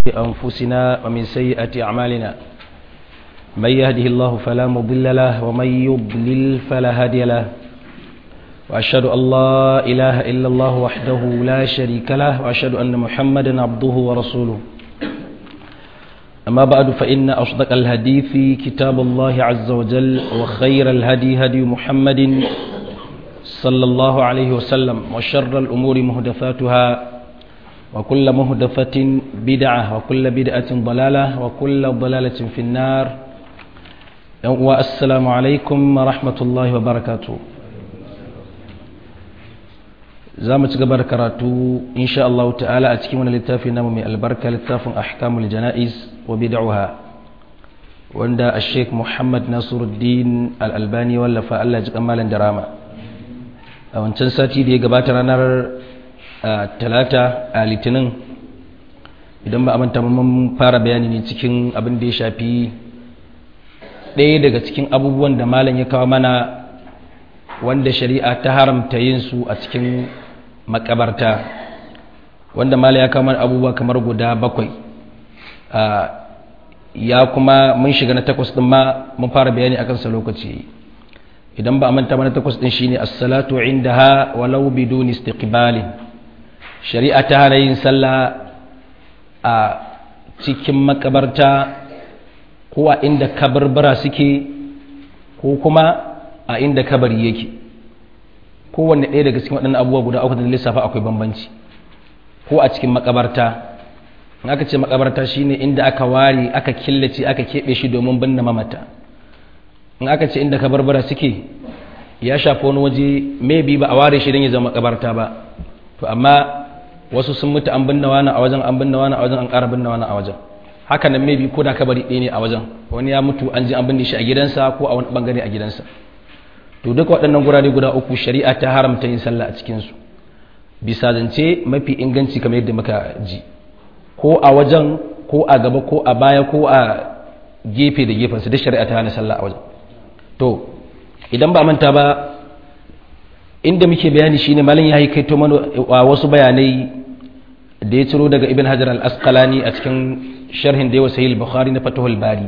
أنفسنا ومن سيئة أعمالنا من يهده الله فلا مضل له ومن يضلل فلا هادي له وأشهد أن لا إله إلا الله وحده لا شريك له وأشهد أن محمدا عبده ورسوله أما بعد فإن أصدق الحديث كتاب الله عز وجل وخير الهدي هدي محمد صلى الله عليه وسلم وشر الأمور مهدفاتها وكل مهدفة بدعة وكل بدعة ضلالة وكل ضلالة في النار والسلام عليكم ورحمة الله وبركاته za mu ci gaba da karatu insha Allah ta'ala a cikin wani littafi namu mai albarka littafin ahkamul jana'iz wa bid'uha wanda a sheik muhammad nasiruddin al-albani wallafa Allah ji kamalan darama a wancan sati da ya gabata ranar talata a litinin idan ba a manta mun fara bayani ne cikin abin da ya shafi ɗaya daga cikin abubuwan da malam ya kawo mana wanda shari'a ta haramta yin su a cikin makabarta wanda mala ya kamar abubuwa kamar guda bakwai ya kuma mun shiga na takwas din ma mun fara bayani akan sa lokaci idan ba a manta mana takwas din shine as-salatu indaha walau biduni istiqbali shari'a ta hana yin sallah a cikin makabarta ko a inda kabarbara suke ko kuma a inda kabari yake kowanne ɗaya daga cikin waɗannan abubuwa guda uku da lissafa akwai bambanci ko a cikin makabarta in aka ce makabarta shine inda aka ware aka killace aka keɓe shi domin binne mamata in aka ce inda kabarbara suke ya shafi wani waje maybe ba a ware shi don ya zama makabarta ba to amma wasu sun mutu an binne wani a wajen an binne wani a wajen an ƙara binne wani a wajen haka nan maybe ko da kabari ɗaya ne a wajen wani ya mutu an ji an binne shi a gidansa ko a wani bangare a gidansa to duka waɗannan gurare guda uku shari'a ta haramta yin sallah a cikinsu bisa zance mafi inganci kamar yadda muka ji ko a wajen ko a gaba ko a baya ko a gefe da gefensu duk shari'a ta hana sallah a wajen to idan ba manta ba inda muke bayani shine malam ya kai to mana wasu bayanai da ya ciro daga ibn hajar al-asqalani a cikin sharhin da yawa sahih al-bukhari na fatahul bari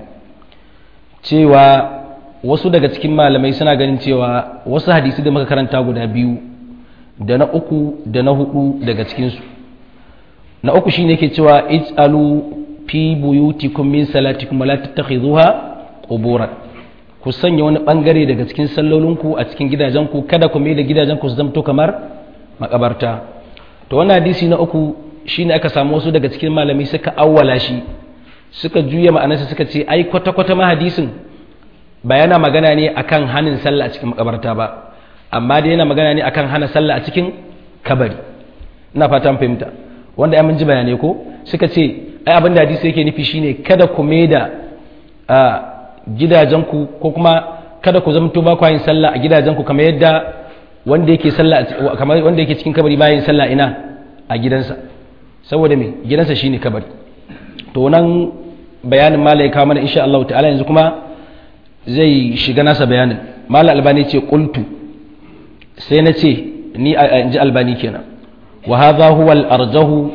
cewa wasu daga cikin malamai suna ganin cewa wasu hadisi da muka karanta guda biyu da na uku da na hudu daga cikinsu na uku shine ke cewa ij'alu fi buyutikum min salatikum la tattakhidhuha quburan ku sanya wani bangare daga cikin sallolinku a cikin gidajenku kada ku mai da gidajenku su zamto kamar makabarta to wannan hadisi na uku shine aka samu wasu daga cikin malamai suka awwala shi suka juya ma'anarsa suka ce ai kwata-kwata ma hadisin ba yana magana ne akan hanin sallah a cikin makabarta ba amma dai yana magana ne akan hana sallah a cikin kabari ina fatan fahimta wanda ya mun ji bayanai ko suka ce ai abin da hadisi yake nufi shine kada ku maida a gidajenku ko kuma kada ku zamto ba ku yin sallah a gidajenku kamar yadda wanda yake sallah kamar wanda yake cikin kabari bayan sallah ina a gidansa saboda me gidansa shine kabari to nan bayanin malai kawo mana insha Allah ta'ala yanzu kuma zai shiga nasa bayanin mala albani ce qultu sai na ce ni a ji albani kenan wa hadha huwa al-arjahu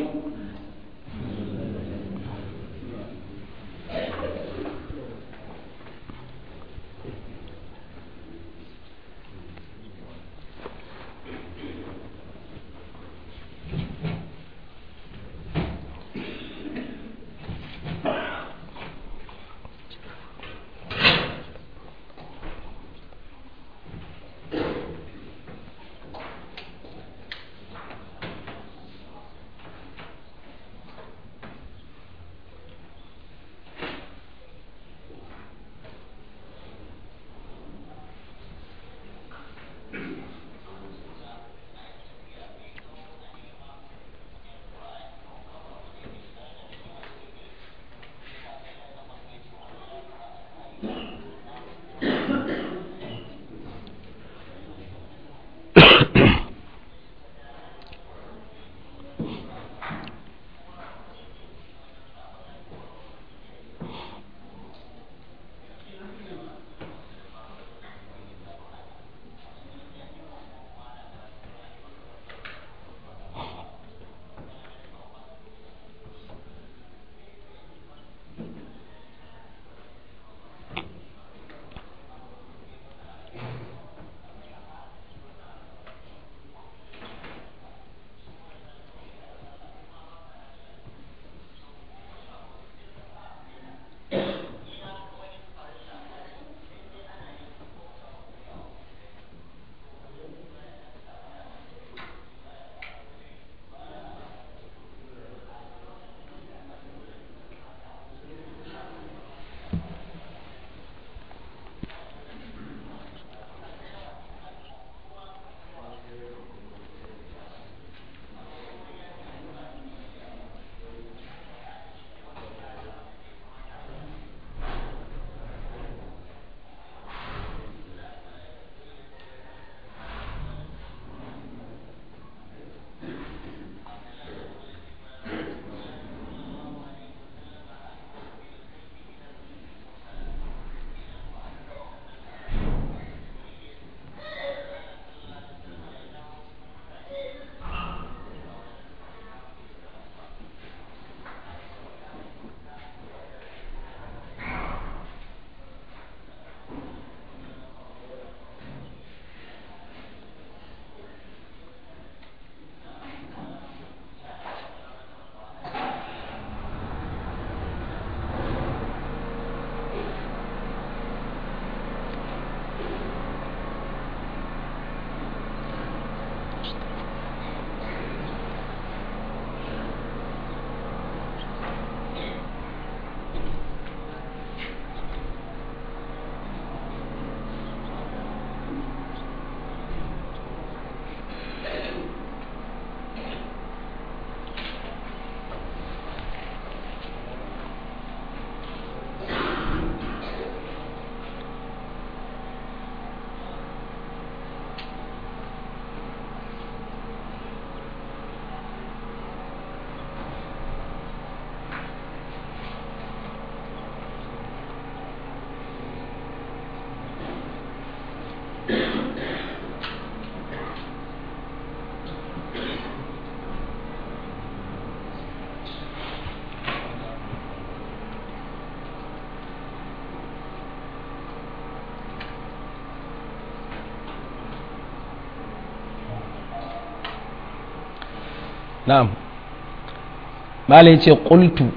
na'am mala yace qultu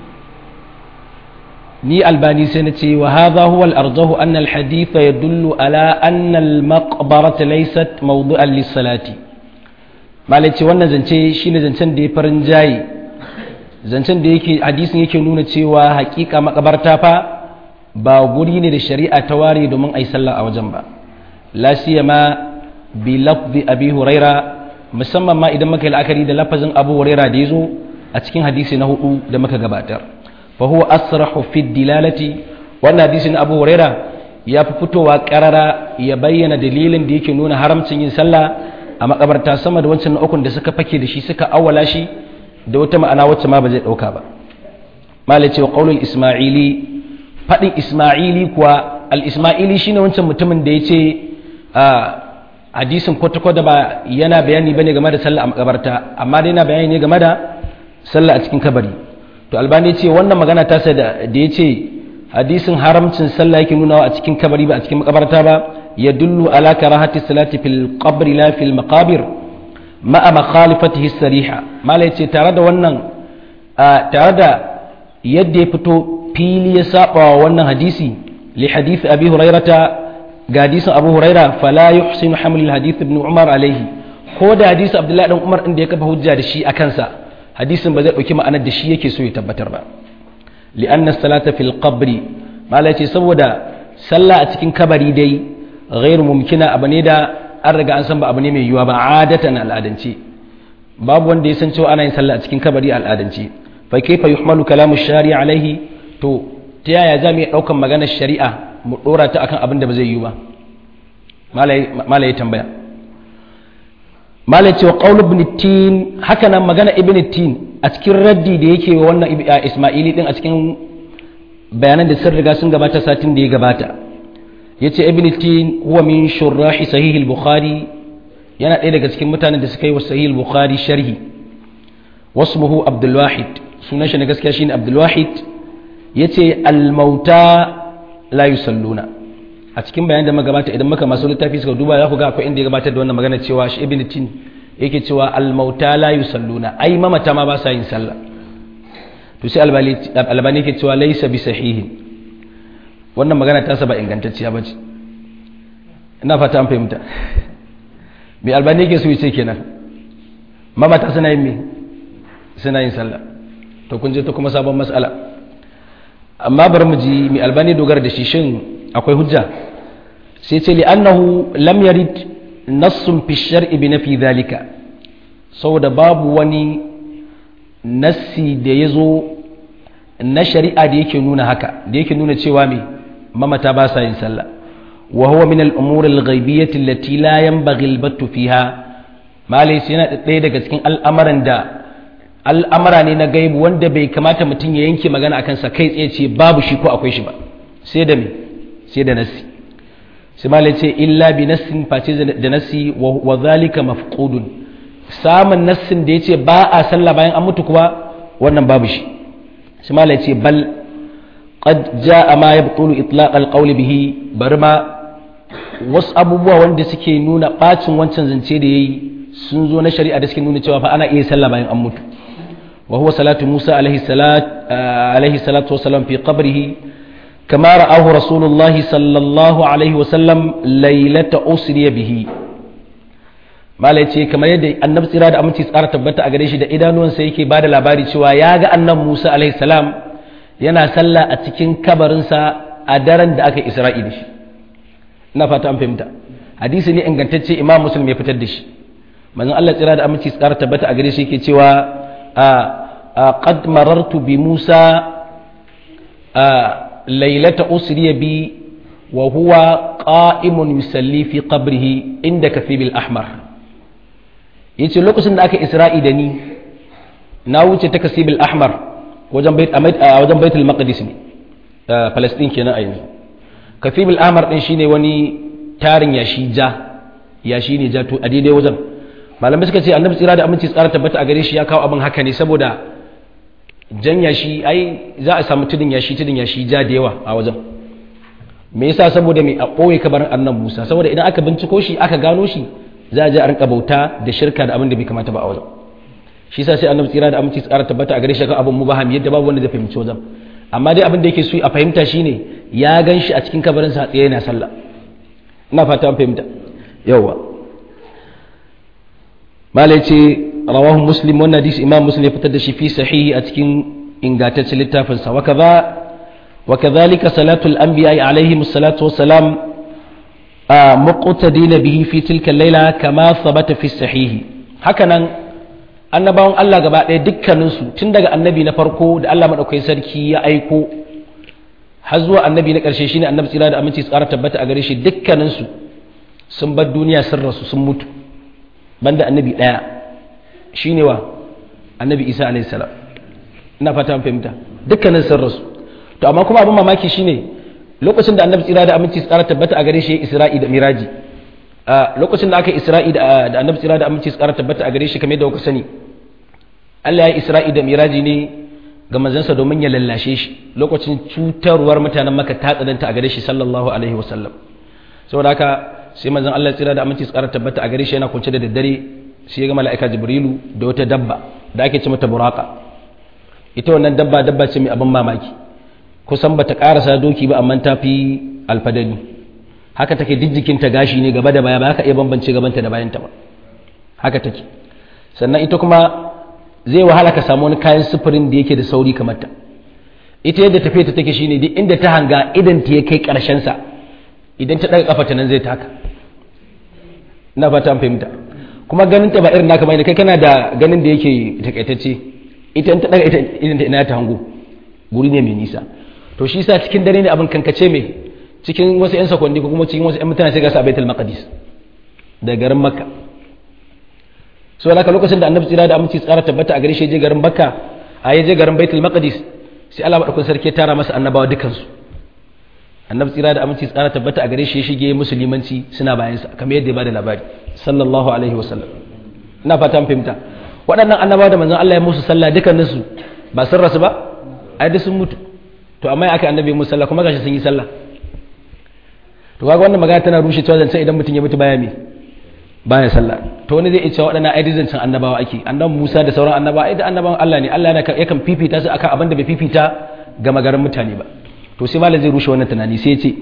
ni albani sai na ce wa hadha huwa al-arjahu an al-hadith yadullu ala anna al-maqbarata laysat mawdu'an lis-salati mala yace wannan zance shine zancen da ya farin jayi zancen da yake hadisin yake nuna cewa hakika makabarta fa ba guri ne da shari'a ta ware domin ai sallah a wajen ba la siyama bi lafzi abi huraira musamman ma idan muka yi la'akari da lafazin abu huraira da ya zo a cikin hadisi na hudu da muka gabatar fa huwa asrahu fi dilalati wannan hadisi na abu huraira ya fi fitowa karara ya bayyana dalilin da yake nuna haramcin yin sallah a makabarta sama da wancan na ukun da suka fake da shi suka awwala shi da wata ma'ana wacce ma ba zai dauka ba malai ce wa qaulul isma'ili fadin isma'ili kuwa al isma'ili shine wancan mutumin da yace a hadisin kwata-kwata ba yana bayani bane game da sallah a makabarta amma dai yana bayani ne game da sallah a cikin kabari to albani ce wannan magana ta sa da ya ce hadisin haramcin sallah yake nunawa a cikin kabari ba a cikin makabarta ba ya dullu ala karahati salati fil qabri la fil maqabir ma'a makhalifatihi sariha mala yace tare da wannan tare da yadda ya fito fili ya saba wa wannan hadisi li hadisi abi hurairata ga hadisin abu huraira fala yuhsinu haml hadith ibn umar alaihi ko da hadisi abdullahi dan umar inda ya kafa hujja da shi a kansa hadisin ba zai dauki ma'anar da shi yake so ya tabbatar ba li'anna salata fil qabri mala ce saboda sallah a cikin kabari dai ghairu mumkina abu ne da an riga an san ba abu ne mai yiwuwa ba adatan al'adance babu wanda ya san cewa ana yin sallah a cikin kabari al'adance fa kaifa yuhmalu kalamu shari'a alaihi to ta yaya za mu iya daukan maganar shari'a mu dora ta akan abin da ba zai yi ba malai tambaya malai cewa qaul ibn tin haka nan magana ibn tin a cikin raddi da yake wa wannan isma'ili din a cikin bayanan da sun riga sun gabata satin da ya gabata yace ibn tin huwa min shurrahi sahih al-bukhari yana ɗaya daga cikin mutanen da suka yi wa sahih al-bukhari sharhi wasmuhu abdul wahid sunan shi na gaskiya shine abdul wahid yace al-mauta la yusalluna a cikin bayan da magabata idan muka masu littafi suka duba za ku ga akwai inda ya gabatar da wannan magana cewa shi ibn tin yake cewa al-mauta la yusalluna ai mamata ma ba sa yin sallah to sai albani yake cewa laysa bi sahihin wannan magana ta saba ingantacciya bace ina fata an fahimta me albani yake so yace kenan mamata suna yin me suna yin sallah to kun je ta kuma sabon mas'ala amma bari mu ji mai albani dogara da shi shin akwai hujja sai ce li'annahu lam yarid nassun fi shar'i bi nafi dhalika saboda babu wani nassi da ya zo na shari'a da yake nuna haka da yake nuna cewa me mamata ba sa yin sallah wa huwa min al-umur al-ghaibiyyah allati la yanbaghi al-battu fiha malai yana ɗaya daga cikin al'amuran da al'amara ne na gaibu wanda bai kamata mutum ya yanke magana akan sa kai tsaye ce babu shi ko akwai shi ba sai da me sai da nassi sai malai ce illa bi nassin face da nassi wa zalika mafqudun samun nassin da yace ba a sallah bayan an mutu kuwa wannan babu shi sai malai ce bal qad jaa ma yabtulu itlaq alqawl bihi barma wasu abubuwa wanda suke nuna bacin wancan zance da yayi sun zo na shari'a da suke nuna cewa fa ana iya sallah bayan an mutu وهو صلاة موسى عليه الصلاة عليه الصلاة والسلام في قبره كما رآه رسول الله صلى الله عليه وسلم ليلة أسري به ما ليتي كما يدي النبي صلى الله عليه وسلم تبتا a gare shi da idanuwansa yake ba da labari cewa ya ga annabi Musa alaihi salam yana sallah a cikin kabarinsa a daren da aka Isra'i da shi ina fata an fahimta hadisi ne ingantacce Imam Muslim ya fitar da shi manzon Allah tsira da aminci tsara tabbata a gare shi yake cewa قد مررت بموسى ليلة أسري بي وهو قائم يصلي في قبره عند كثيب الأحمر yace lokacin da aka isra'i da ni na wuce ta kasibul ahmar wajen bait a wajen baitul maqdis ne palestine kenan a yanzu kasibul ahmar din shine wani tarin yashi ja yashi ne ja to a daidai wajen malamai suka ce annabi tsira da aminci tsara tabbata a gare shi ya kawo abin haka ne saboda jan yashi ai za a samu tudun yashi tudun yashi ja da yawa a wajen me yasa saboda mai a ɓoye kabarin annan musa saboda idan aka binciko shi aka gano shi za a je a rinka bauta da shirka da abin da bai kamata ba a wajen shi sa sai annabi tsira da aminci tsara tabbata a gare shi kan abin mubaham yadda babu wanda zai fahimci wajen amma dai abin da yake so a fahimta shine ya gan shi a cikin kabarin sa tsaye yana sallah ina fata an fahimta yawa malai ce rawahu muslim wannan hadisi imam muslim ya fitar da shi fi sahihi a cikin ingantaccen littafin sa wa kaza wa kadhalika salatul anbiya alaihim salatu wassalam muqtadina bihi fi tilka al-laila kama thabata fi sahihi hakanan annabawan Allah gaba ɗaya dukkaninsu tun daga annabi na farko da Allah maɗaukai sarki ya aiko har zuwa annabi na ƙarshe shine annabi tsira da aminci tsara tabbata a gare shi dukkaninsu sun bar duniya sun rasu sun mutu banda annabi ɗaya shine wa annabi isa alayhi salam ina fata an fahimta dukkanin sun rasu to amma kuma abin mamaki shine lokacin da annabi tsira da aminci tsara tabbata a gare shi ya isra'i da miraji lokacin da aka isra'i da annabi tsira da aminci tsara tabbata a gare shi kamar yadda kuka sani Allah ya isra'i da miraji ne ga manzansa domin ya lallashe shi lokacin cutarwar mutanen maka ta tsananta a gare shi sallallahu alaihi wasallam saboda haka sai manzon Allah tsira da aminci tsara tabbata a gare shi yana kunce da daddare sai ya ga mala'ika jibrilu da wata dabba da ake ce mata buraka ita wannan dabba dabba ce mai abin mamaki kusan bata karasa doki ba amma ta fi alfadani haka take jijjikinta gashi ne gaba da baya ba ka iya bambance gabanta da bayanta ba haka take sannan ita kuma zai wahala ka samu wani kayan sufurin da yake da sauri kamar ta ita yadda tafiya ta take shine duk inda ta hanga idan ta ya kai karshen sa idan ta daga kafa ta nan zai taka ina fata an fahimta kuma ganin ta ba irin naka bane kai kana da ganin da yake takaitacce ita in ta daga ita idan ta ina ta hango guri ne mai nisa to shi sa cikin dare ne abin kankace mai cikin wasu 'yan sakonni ko kuma cikin wasu 'yan mutane sai ga sa baitul maqdis da garin makka so alaka lokacin da annabi tsira da aminci tsara tabbata a gare shi je garin makka a je garin baitul maqdis sai Allah madaukakin sarki ya tara masa annabawa dukansu annabi tsira da aminci tsara tabbata a gare shi ya shige musulmanci suna bayan sa kamar yadda ya bada labari sallallahu alaihi wasallam ina fata fahimta waɗannan annabawa da manzon Allah ya musu sallah dukkaninsu ba sun rasu ba ai duk sun mutu to amma ya aka annabi musu sallah kuma gashi sun yi sallah to kaga wannan magana tana rushe cewa zance idan mutum ya mutu baya me baya sallah to wani zai iya cewa waɗannan ai zancen annabawa ake annabi Musa da sauran annabawa ai da annabawan Allah ne Allah yakan fifita su akan abin da bai fifita ga magaran mutane ba to sai malam zai rushe wannan tunani sai ya ce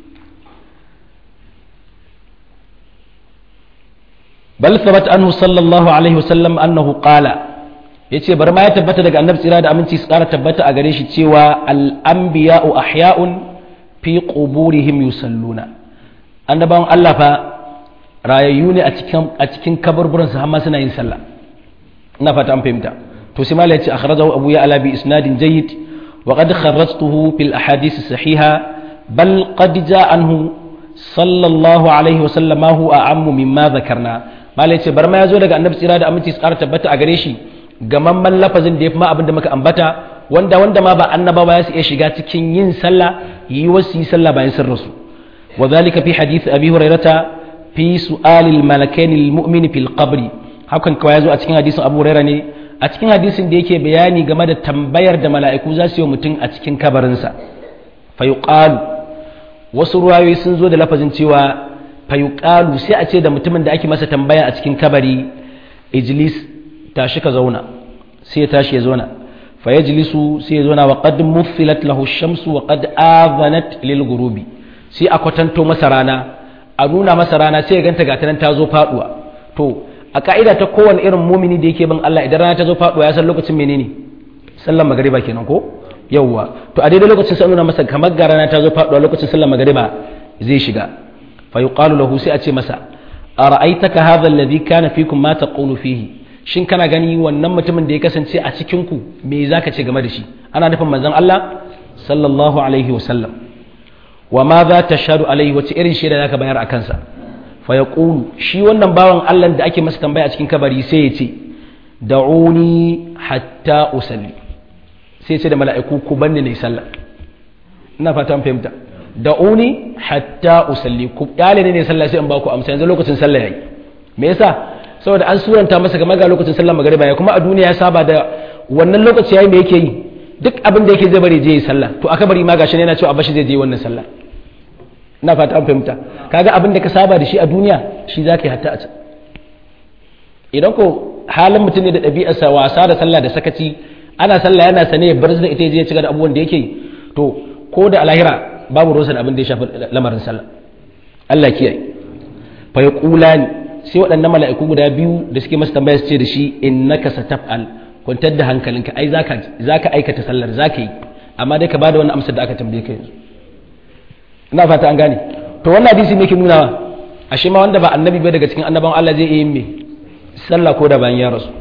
bal thabat anhu sallallahu alaihi wasallam annahu qala yace bar ma ya tabbata daga annabi tsira da aminci su ƙara tabbata a gare shi cewa al anbiya'u ahya'un fi quburihim yusalluna annabawan Allah fa rayayyu ne a cikin a cikin kaburburan su har ma suna yin sallah ina fata an fahimta to sai malai yace akhrajahu abu ya ala bi isnadin jayyid wa qad kharrajtuhu fil ahadith sahiha bal qad jaa anhu sallallahu alaihi wa sallam huwa a'ammu mimma dhakarna malai yace bar ma yazo daga annabi tsira da aminci su ƙara tabbata a gare shi gamamman lafazin da ya fi ma abin da muka ambata wanda wanda ma ba annabawa ya su iya shiga cikin yin sallah yi wasu yi sallah bayan sun rasu wa zalika fi hadith abi hurairata fi su'alil malakain lil mu'min fil qabri hakan kawai yazo a cikin hadisin abu hurairah ne a cikin hadisin da yake bayani game da tambayar da mala'iku za su yi mutum a cikin kabarinsa fa yuqalu wasu ruwayoyi sun zo da lafazin cewa fa yuqalu sai a ce da mutumin da ake masa tambaya a cikin kabari ijlis tashi ka zauna sai ya tashi ya zauna fa yajlisu sai ya zauna wa qad muffilat lahu shamsu wa qad adhanat lil ghurubi sai a kwatanto masa rana a nuna masa rana sai ya ganta ga nan ta zo faduwa to a ka'ida ta kowane irin mumini da yake bin Allah idan rana ta zo faduwa ya san lokacin menene sallar magariba kenan ko yawwa to a daidai lokacin sai nuna masa kamar ga rana ta zo faduwa lokacin sallar magariba zai shiga fa yuqalu lahu sai a ce masa ara'aitaka hadha alladhi kana fikum ma taqulu fihi shin kana gani wannan mutumin da ya kasance a cikin ku me zaka ce game da shi ana nufin manzon Allah sallallahu alaihi wa sallam wa ma za tashhadu alaihi wace irin shaida zaka bayar a kansa fa yaqulu shi wannan bawan Allah da ake masa tambaya a cikin kabari sai ya ce da'uni hatta usalli sai ya ce da mala'iku ku banni ne sallah ina fata an fahimta da'uni hatta usalli ku kyale ne sallah sai in ba ku amsa yanzu lokacin sallah yayi me yasa saboda an suranta masa game ga lokacin sallar magariba ya kuma a duniya ya saba da wannan lokaci yayi me yake yi duk abin da yake zai bari je yi sallah to aka bari ma gashi ne yana cewa abashi zai je wannan sallah ina fata an fahimta kaga abin da ka saba da shi a duniya shi zaka yi hatta a can idan ko halin mutum ne da ɗabi'arsa wasa da sallah da sakaci ana sallah yana sane ya bar da ita ya je ya ci da abubuwan da yake to ko da alahira babu ruwansa da abin da ya shafi lamarin sallah Allah kiyaye fa yaqulani sai waɗannan mala'iku guda biyu da suke masa tambaya su ce da shi innaka sataf'al kwantar da hankalinka ai zaka zaka aikata sallar zaka yi amma dai ka bada wannan amsar da aka tambaye ka yanzu ina fata an gane to wannan hadisi ne ke nuna ashe ma wanda ba annabi ba daga cikin annabawan Allah zai iya yin me sallah ko da bayan ya rasu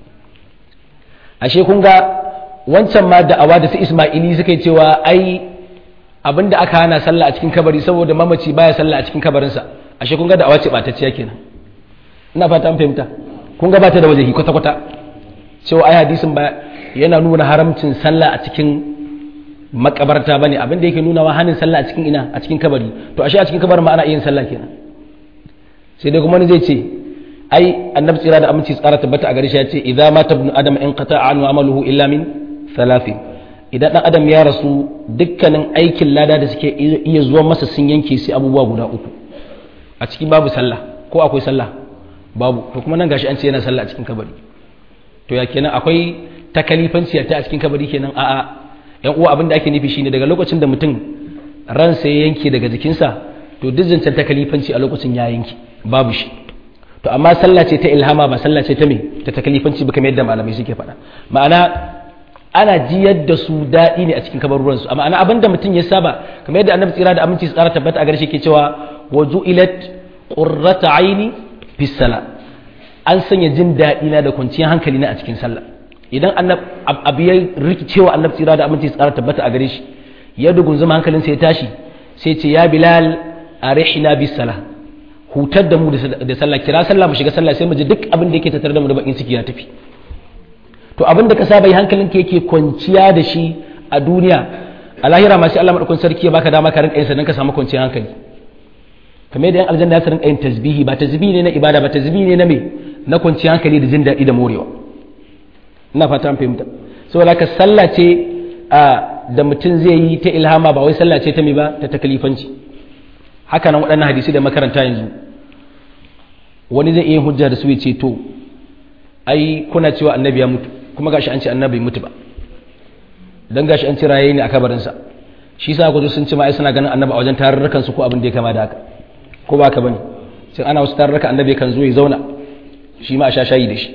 ashe kun ga wancan ma da'awa da su Isma'ili suka yi cewa ai abinda aka hana sallah a cikin kabari saboda mamaci baya sallah a cikin kabarinsa ashe kun ga da'awa ce batacciya kenan ina fata an fahimta kun ga bata da wajehi kwata kwata cewa ai hadisin ba yana nuna haramcin sallah a cikin makabarta bane abin da yake nuna wa hanin sallah a cikin ina a cikin kabari to ashe a cikin kabarin ma ana yin sallah kenan sai dai kuma wani zai ce ai annabi tsira da aminci tsara tabbata a gare shi ya ce idza mata ibn adam in qata'a anhu amaluhu illa min thalathin idan dan adam ya rasu dukkanin aikin lada da suke iya zuwa masa sun yanke sai abubuwa guda uku a cikin babu sallah ko akwai sallah babu to kuma nan gashi an ce yana sallah a cikin kabari to ya kenan akwai takalifanci ta a cikin kabari kenan a'a yan uwa abin da ake nufi shine daga lokacin da mutum ransa ya yanke daga jikinsa to duk zancen takalifanci a lokacin ya yanke babu shi to amma sallah ce ta ilhama ba sallah ce ta me ta takalifanci ba kamar yadda malamai suke faɗa ma'ana ana jiyar da su daɗi ne a cikin kabaruransu amma ana abin da mutum ya saba kamar yadda annabi tsira da aminci tsara tabbata a garshe ke cewa wa ju'ilat qurrata aini fi sala an sanya jin daɗi na da kwanciyar hankali na a cikin sallah idan abu ya rikicewa annabi tsira da aminci tsara tabbata a gare shi ya dugun zama hankalinsa ya tashi sai ce ya bilal arihna bis sala hutar da mu da sallah kira sallah mu shiga sallah sai mu ji duk abin da yake tattare da mu da bakin ciki ya tafi to abin da ka saba yi hankalinka yake kwanciya da shi a duniya a lahira ma sai Allah madaukakin sarki ya baka dama ka rinka yin sa dan ka samu kwanciyar hankali kamar yadda yan aljanna ya rinka yin tasbihi ba tasbihi ne na ibada ba tasbihi ne na me na kwanciyar hankali da jin daɗi da morewa ina fata an fahimta saboda ka sallah ce da mutum zai yi ta ilhama ba wai sallah ce ta me ba ta takalifanci haka nan waɗannan hadisi da makaranta yanzu wani zai iya hujja da su ya ce to ai kuna cewa annabi ya mutu kuma gashi an ce annabi mutu ba dan gashi an ce raye ne a kabarinsa shi sa kudu sun ce ma ai suna ganin annabi a wajen tarurrukan su ko abin da ya kama da haka ko ba ka bane sai ana wasu tarurruka annabi kan zo ya zauna shi ma a sha shayi da shi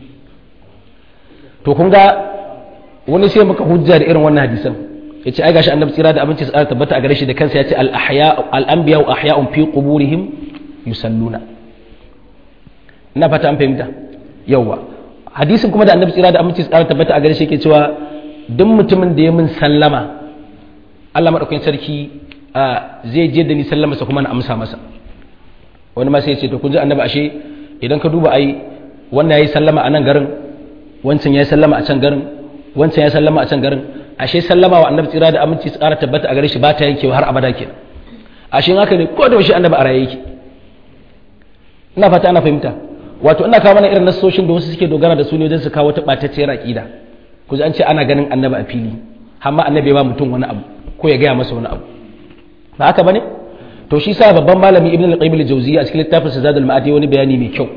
to kun ga wani sai muka hujja da irin wannan hadisan ya ce ai gashi annabi tsira da abinci tsara tabbata a gare shi da kansa ya ce al-anbiya wa ahya'un fi quburihim yusalluna ina fata an fahimta yawwa hadisin kuma da annabi tsira da aminci tsara tabbata a gare shi yake cewa duk mutumin da ya min sallama Allah madaukakin sarki zai je da ni sallama sa kuma na amsa masa wani ma sai ya ce to kun ji annabi ashe idan ka duba ai wannan yayi sallama a nan garin wancan yayi sallama a can garin wancan yayi sallama a can garin ashe sallama wa annabi tsira da aminci tsara tabbata a gare shi ba ta yankewa har abada kenan ashe in haka ne ko da shi annabi a raye yake ina fata ana fahimta wato ina kawo mana irin nasoshin da wasu suke dogara da su ne don su kawo ta ɓatacciyar aƙida ku an ce ana ganin annabi a fili amma annabi ya ba mutum wani abu ko ya gaya masa wani abu ba haka bane to shi sa babban malami ibn al-qayyim al-jawziyya a cikin littafin sa zadul ma'ad wani bayani mai kyau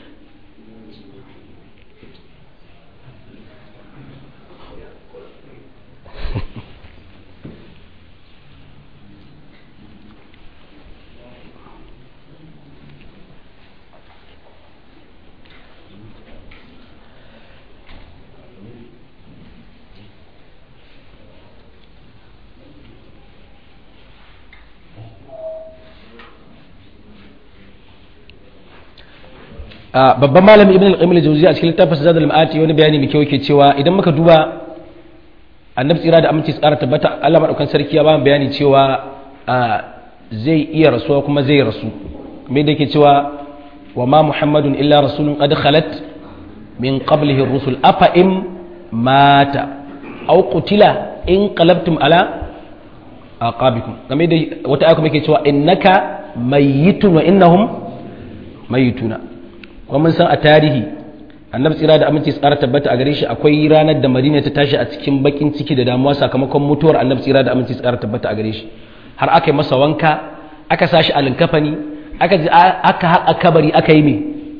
babban malami ibn al-qayyim al-jawziyya a cikin littafin zadul ma'ati wani bayani mai kyau yake cewa idan muka duba annabi tsira da aminci tsara tabbata Allah madaukan sarki ya ba mu bayani cewa zai iya rasuwa kuma zai rasu me da yake cewa wa ma muhammadun illa rasulun qad khalat min qablihi ar-rusul afa in mata aw qutila in qalabtum ala aqabikum game da wata aya kuma yake cewa innaka mayyitun wa innahum mayyituna kuma mun san a tarihi annabi tsira da aminci tsara tabbata a gare shi akwai ranar da madina ta tashi a cikin bakin ciki da damuwa sakamakon mutuwar annabi tsira da aminci tsara tabbata a gare shi har aka yi masa wanka aka sashi a linkafani aka ji aka haƙa kabari aka yi me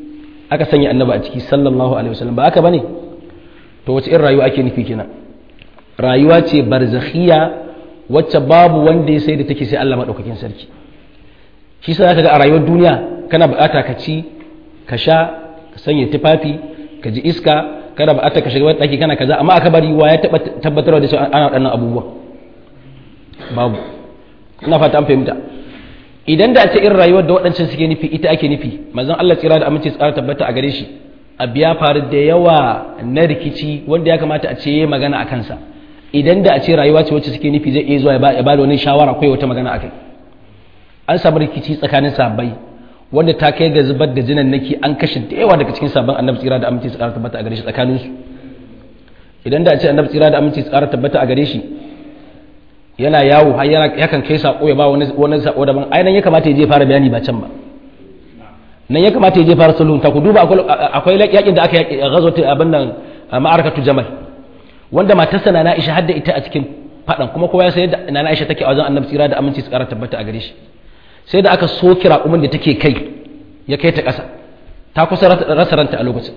aka sanya annabi a ciki sallallahu alaihi wasallam ba haka bane to wace irin rayuwa ake nufi kenan rayuwa ce barzakhiya wacce babu wanda ya sai da take sai Allah madaukakin sarki shi sa zaka ga a rayuwar duniya kana bukata ka ci ka sha ka sanya tufafi ka ji iska kana bukata ka shiga wani daki kana kaza amma aka bari wa ya tabbatar da cewa ana waɗannan abubuwa babu ina fata an fahimta idan da a ce irin rayuwar da waɗancan suke nufi ita ake nufi manzon Allah tsira da aminci tsara tabbata a gare shi abu ya faru da yawa na rikici wanda ya kamata a ce ya magana a kansa idan da a ce rayuwa ce wacce suke nufi zai iya zuwa ya ba da wani shawara ko wata magana a kai an samu rikici tsakanin sabai wanda ta kai ga zubar da jinan naki an kashe da yawa daga cikin sabon annabi tsira da aminci tsara tabbata a gare shi tsakanin su idan da a ce annabi tsira da aminci tsara tabbata a gare shi yana yawo har yana yakan kai sako ya ba wani wani sako daban ai nan ya kamata ya je fara bayani ba can ba nan ya kamata ya je fara sulhun ta ku duba akwai yakin da aka yaki ghazwat abin nan ma'arakatu jamal wanda matarsa na Aisha hadda ita a cikin fadan kuma kowa ya san yadda na Aisha take a wajen annabi tsira da aminci tsara tabbata a gare shi sai da aka so kira umar da take kai ya kai ta ƙasa ta kusa rasa ranta a lokacin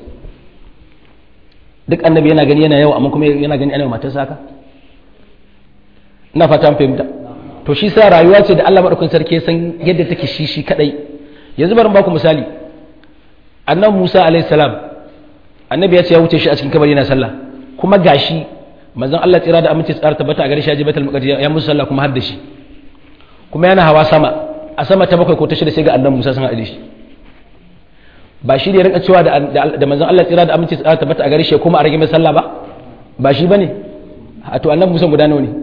duk annabi yana gani yana yawa amma kuma yana gani ana matarsa haka ina fata an fahimta to shi sa rayuwa ce da Allah madaukakin sarki ya san yadda take shi shi kadai yanzu bari baku misali annabi Musa alaihi salam annabi ya ce ya wuce shi a cikin kabari yana sallah kuma gashi manzon Allah tsira da aminci tsara tabbata a gare shi ya je Baitul Maqdis ya musu sallah kuma har da shi kuma yana hawa sama a sama ta bakwai ko ta shida sai ga annabi Musa sun haɗe shi ba shi ne rinka cewa da manzon Allah tsira da aminci tsara tabbata a gare shi kuma a rage mai sallah ba ba shi bane a to annabi Musa guda nawa ne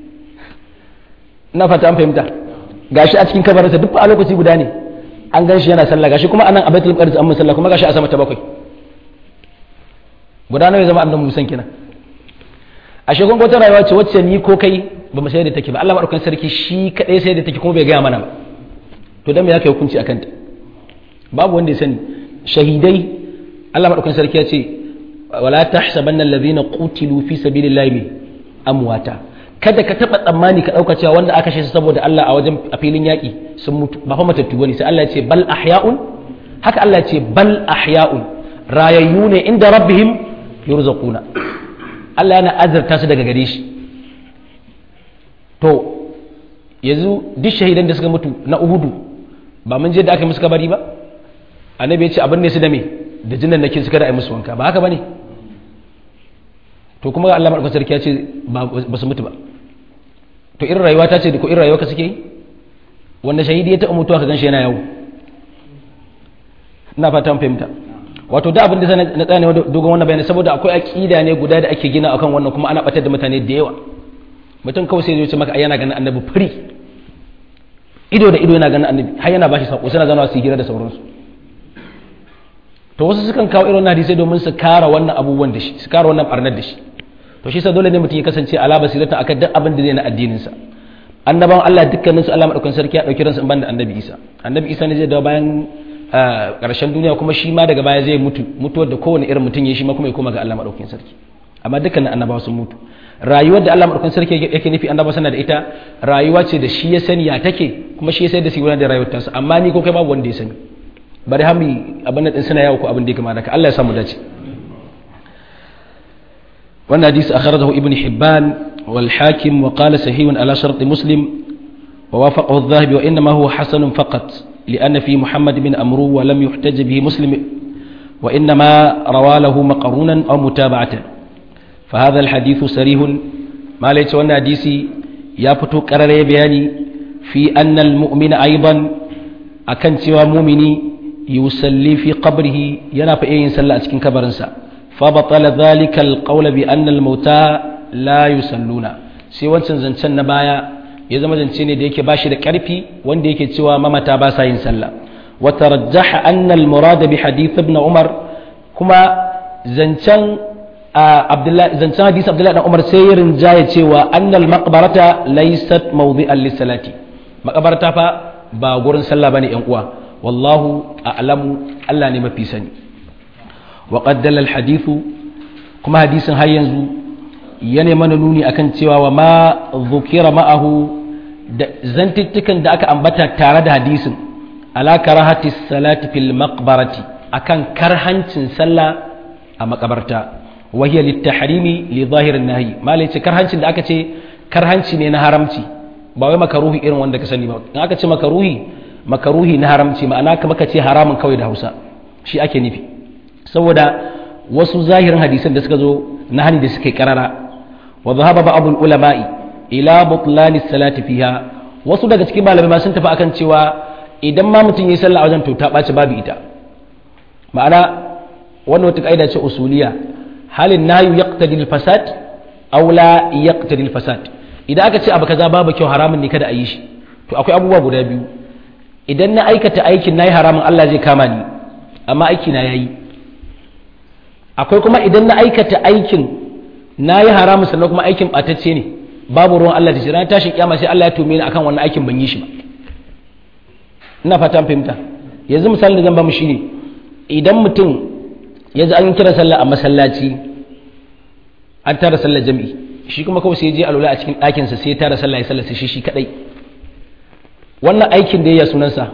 ina fata an fahimta gashi a cikin kabarinsa duk a lokaci guda ne an gan shi yana sallah gashi kuma anan a Baitul Maqdis an sallah kuma gashi a sama ta bakwai guda nawa ya zama annabi Musa kenan a shegun wata rayuwa ce wacce ni ko kai ba mu sai da take ba Allah madaukakin sarki shi kadai sai da take kuma bai gaya mana ba to dan me yake hukunci akan ta babu wanda ya sani shahidai Allah madaukakin sarki ya ce wala tahsabanna alladhina qutilu fi sabilillahi amwata kada ka taba tsammani ka dauka cewa wanda aka shi saboda Allah a wajen a filin yaki sun mutu ba fa matattu bane sai Allah ya ce bal ahya'un haka Allah ya ce bal ahya'un rayayyu ne inda rabbihim yurzaquna Allah yana azurta su daga gare shi to yanzu duk shahidan da suka mutu na uhudu ba mun je da aka musu kabari ba annabi ya ce abin ne su da me da jinan nake suka da ai musu wanka ba haka bane to kuma Allah madaukakin sarki ya ce ba su mutu ba to irin rayuwa ta ce ko irin rayuwa ka suke yi wanda shahidi ya taɓa mutuwa ka gan shi yana yawo ina fatan fahimta wato da abin da na tsaya ne dogon wannan bayani saboda akwai aqida ne guda da ake gina akan wannan kuma ana batar da mutane da yawa mutum kawai sai ya ce maka ai yana ganin annabi firi ido da ido yana ganin annabi har yana bashi sako suna zanawa su hira da sauransu to wasu sukan kawo irin hadisai domin su kara wannan abubuwan da shi su kara wannan barnar da shi to shi sa dole ne mutum ya kasance ala basiratan akan duk abin da zai na addinin sa annabawan Allah dukkanin su Allah madaukakin sarki ya dauki ransu in banda annabi Isa annabi Isa ne zai dawo bayan karshen duniya kuma shi ma daga baya zai mutu mutuwar da kowane irin mutum ya shi ma kuma ya koma ga Allah madaukakin sarki amma dukkanin annabawa sun mutu rayuwar da Allah madaukakin sarki yake nufi annabawa sana da ita rayuwa ce da shi ya sani ya take kuma shi ya sai da su gudanar da rayuwar tansa amma ni ko kai babu wanda ya sani bari hami abin nan din suna yawo ko abin da ya kamata Allah ya samu dace wannan hadisi akhrajahu ibn hibban wal hakim wa qala sahihun ala shart muslim ووافقه الذهبي وإنما هو حسن فقط لأن في محمد بن أمرو ولم يحتج به مسلم وإنما روى له مقرونا أو متابعة فهذا الحديث سريه ما ليس وانا حديثي يفتو قرر بياني في أن المؤمن أيضا أكن سوى مؤمني يسلي في قبره ينافع إيه يسلى أسكن كبرنسا فبطل ذلك القول بأن الموتى لا يسلون سوى سنزنسن نبايا ya zama zance ne da yake bashi da ƙarfi wanda yake cewa mamata ba sa yin sallah wa tarajjaha anna al murad bi hadith ibn umar kuma zancen abdullahi zancen hadisi abdullahi dan umar sai ya rinjaye cewa anna al maqbarata laysat mawdi'an lis salati maqbarata fa ba gurin sallah bane yan uwa wallahu a'lamu Allah ne mafi sani wa qaddala al hadithu kuma hadisin har yanzu yana mana nuni akan cewa wa ma dhukira ma'ahu da zantuttukan da aka ambata tare da hadisin ala karahati salati fil maqbarati akan karhancin sallah a makabarta wahiya littahrimi li zahirin nahi malai ce karhancin da aka ce karhanci ne na haramci ba wai makaruhi irin wanda ka sani ba in aka ce makaruhi makaruhi na haramci ma'ana kamar ka ce haramun kawai da Hausa shi ake nufi saboda wasu zahirin hadisan da suka zo na hani da suka yi karara wa zahaba ba'd ulama'i ila butlan salati fiha wasu daga cikin malamai ma sun tafi akan cewa idan ma mutum yi sallah a wajen to ta ɓaci babu ita ma'ana wannan wata ƙa'ida ce usuliya halin nayu yaqtadi al-fasad aw la yaqtadi al-fasad idan aka ce abu kaza babu kyau haramun ne kada a yi shi to akwai abubuwa guda biyu idan na aikata aikin nayi haramun Allah zai kama ni amma aiki na yayi akwai kuma idan na aikata aikin nayi haramun sannan kuma aikin batacce ne babu ruwan Allah da shi ranar tashin kiyama sai Allah ya tume ni akan wannan aikin ban yi shi ba ina fata fahimta yanzu misalin da zan ba mu shine idan mutum ya ji an kira sallah a masallaci an tara sallar jami'i shi kuma kawai sai ya je alula a cikin ɗakinsa sai ya tara sallah ya sallar shi shi kadai wannan aikin da ya sunansa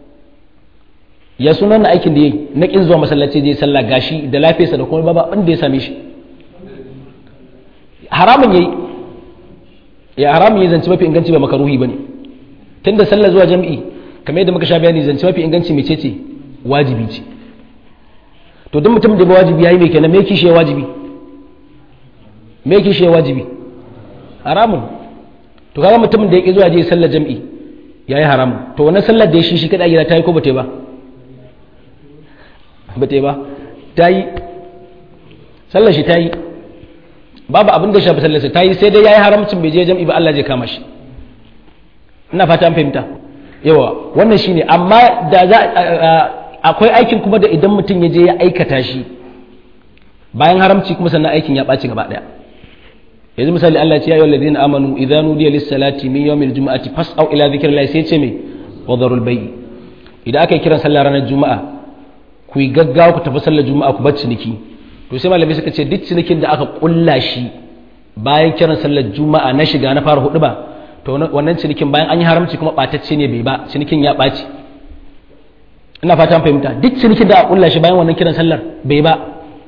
ya sunan aikin da ya na kin zuwa masallaci je sallah gashi da lafiyarsa da kuma babu abin da ya same shi haramun yayi ya haramun yayi zance mafi inganci ba makaruhi bane tunda sallah zuwa jami'i kamar yadda muka sha bayani zance mafi inganci mece ce wajibi ce to duk mutum da ba wajibi yayi me kenan me kishi ya wajibi me kishi ya wajibi haramun to kaga mutumin da yake zuwa je sallar jami'i yayi haramun to wannan sallar da ya shi shi kada gida tayi ko bata ba bata ba tayi sallar shi tayi babu abin da shafi sallar sa tayi sai dai yayi haramcin bai je jami'i ba Allah zai kama shi ina fata an fahimta yawa wannan shine amma da za akwai aikin kuma da idan mutum ya je ya aikata shi bayan haramci kuma sannan aikin ya ɓaci gaba ɗaya yanzu misali Allah ya ce ya yi walladina amanu idza nudiya lis salati min yawmil jumu'ati fas'au ila dhikrillah sai ce me wadarul bay'i idan aka yi kiran sallah ranar juma'a ku yi gaggawa ku tafi sallar juma'a ku bar ciniki to sai malamai suka ce duk cinikin da aka kulla shi bayan kiran sallar juma'a na shiga na fara hudu ba to wannan cinikin bayan an yi haramci kuma ɓatacce ne bai ba cinikin ya ɓaci ina fata an fahimta duk cinikin da a kulla shi bayan wannan kiran sallar bai ba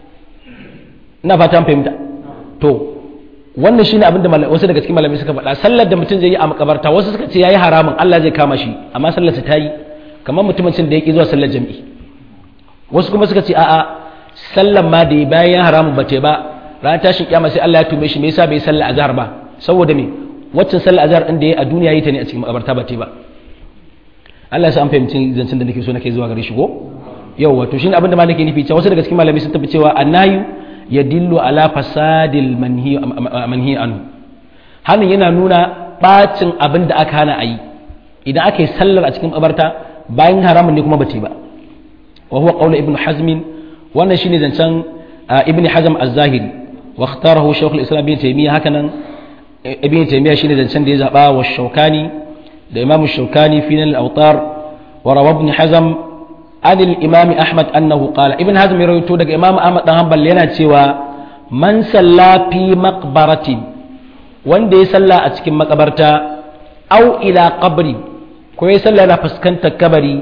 ina fata an fahimta to wannan shine abinda wasu daga cikin malamai suka faɗa sallar da mutum zai yi a makabarta wasu suka ce yayi haramun Allah zai kama shi amma sallar ta yi kamar mutumin da yake zuwa sallar jami'i wasu kuma suka ce a'a sallar ma da bayan haramun ba ta ba ranar tashin kiyama sai Allah ya tume shi me yasa bai sallar azhar ba saboda me waccan sallar azhar din da yayi a duniya yi ta ne a cikin makabarta ba ta ba Allah ya sa an fahimci zancen da nake so nake zuwa gare shi ko yau wato shine abin da ma nake nufi cewa wasu daga cikin malamai sun tafi cewa annayu yadillu ala fasadil manhi manhi anhu hanin yana nuna bacin abin da aka hana ayi idan aka yi sallar a cikin kabarta bayan haramun ne kuma bace ba wa huwa qawlu ibnu hazm wannan shine zancen ibnu hazm az-zahiri wa ikhtarahu shaykh al-islam ibn taymiyyah hakanan ibn taymiyyah shine zancen da ya zaba wa shaukani da imamu shaukani fi nan al'autar wa rawa ibn hazam an imam ahmad annahu qala ibn hazm ya rawaito daga imam ahmad dan hanbal yana cewa man salla fi maqbaratin wanda ya salla a cikin makabarta au ila qabri ko ya salla yana fuskantar kabari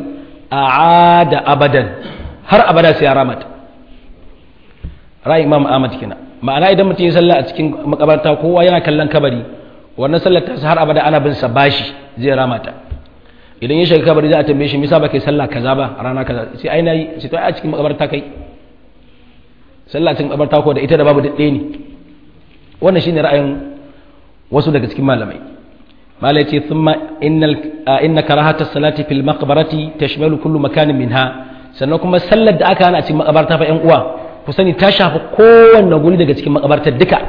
a abadan har abada sai ya ramata ra'ayin imam ahmad kina ma'ana idan mutum ya salla a cikin makabarta kowa yana kallon kabari wannan sallar ta har abada ana bin sa bashi zai ramata idan ya shiga kabari za a tambaye shi misa ba kai sallah kaza ba a rana kaza sai ai nayi sai to a cikin makabarta kai sallah cikin makabarta ko da ita da babu ɗaya ne wannan shine ra'ayin wasu daga cikin malamai malai ce thumma innal inna karahata salati fil maqbarati tashmalu kullu makanin minha sannan kuma sallar da aka hana a cikin makabarta fa yan uwa ku sani ta shafi kowanne guri daga cikin makabartar duka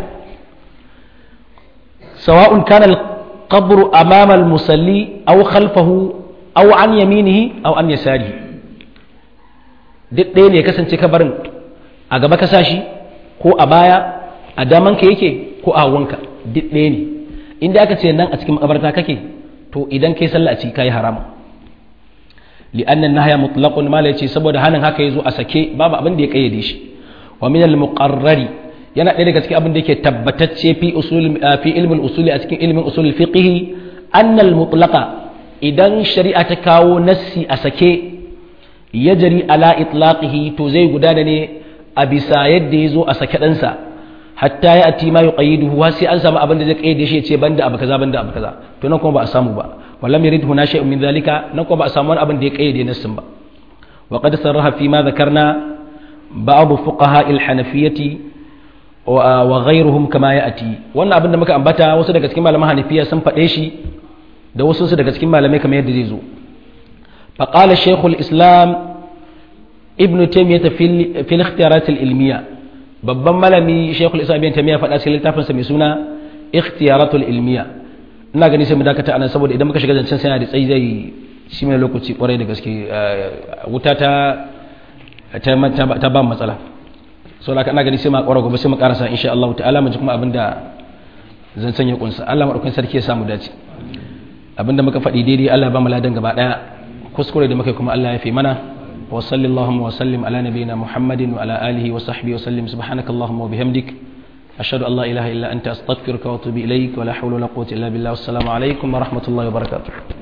sawa'un kana al-qabru amama al-musalli aw khalfahu aw an yaminihi aw an yasarihi duk ɗaya ne kasance kabarin a gaba ka sashi ko a baya a damanka yake ko a hawanka duk ɗaya ne inda aka ce nan a cikin makabarta kake to idan kai sallah a ciki kai haramun li'anna nahya mutlaqun ma ce saboda hanin haka yazo a sake babu abin da ya kayyade shi wa min al-muqarrari yana ɗaya daga cikin abin da yake tabbatacce fi usul fi ilmin usuli a cikin ilmin usul fiqh annal mutlaqa idan shari'a ta kawo nassi a sake yajri ala itlaqihi to zai gudana ne a bisa yadda ya zo a sake ɗansa hatta ya ati ma yuqayyiduhu wa sai an samu abin da zai kayyade shi ya ce banda abu kaza banda abu kaza to nan kuma ba a samu ba wallam yurid huna shay'un min zalika nan kuma ba a samu wani abin da ya kayyade nassin ba wa qad sarraha fi ma dhakarna ba'd fuqaha al-hanafiyyati wa ghayruhum kama ya'ti wannan abin da muka ambata wasu daga cikin malaman hanafiya sun faɗe shi da wasu su daga cikin malamai kamar yadda zai zo faqala shaykhul islam ibn taymiyyah fi al-ikhtiyarat al-ilmiyya babban malami shaykhul islam ibn taymiyyah faɗa cikin littafin sa mai suna ikhtiyarat al-ilmiyya ina gani sai mu dakata anan saboda idan muka shiga zancen sai da tsayi zai shi mai lokaci kwarai da gaske wuta ta ta ba matsala so da ina gani sai ma kwara gobe sai mu karasa insha Allah ta'ala mu ji kuma abinda zan sanya kunsa Allah madaukakin sarki ya samu dace abinda muka faɗi daidai Allah ba mu ladan gaba daya kuskure da muka kuma Allah ya fi mana wa sallallahu wa sallim ala nabiyyina Muhammadin wa ala alihi wa sahbihi wa sallim subhanakallahumma wa bihamdik ashhadu an la ilaha illa anta astaghfiruka wa atubu ilaik wa la hawla wa la quwwata illa billah wassalamu alaikum wa rahmatullahi wa barakatuh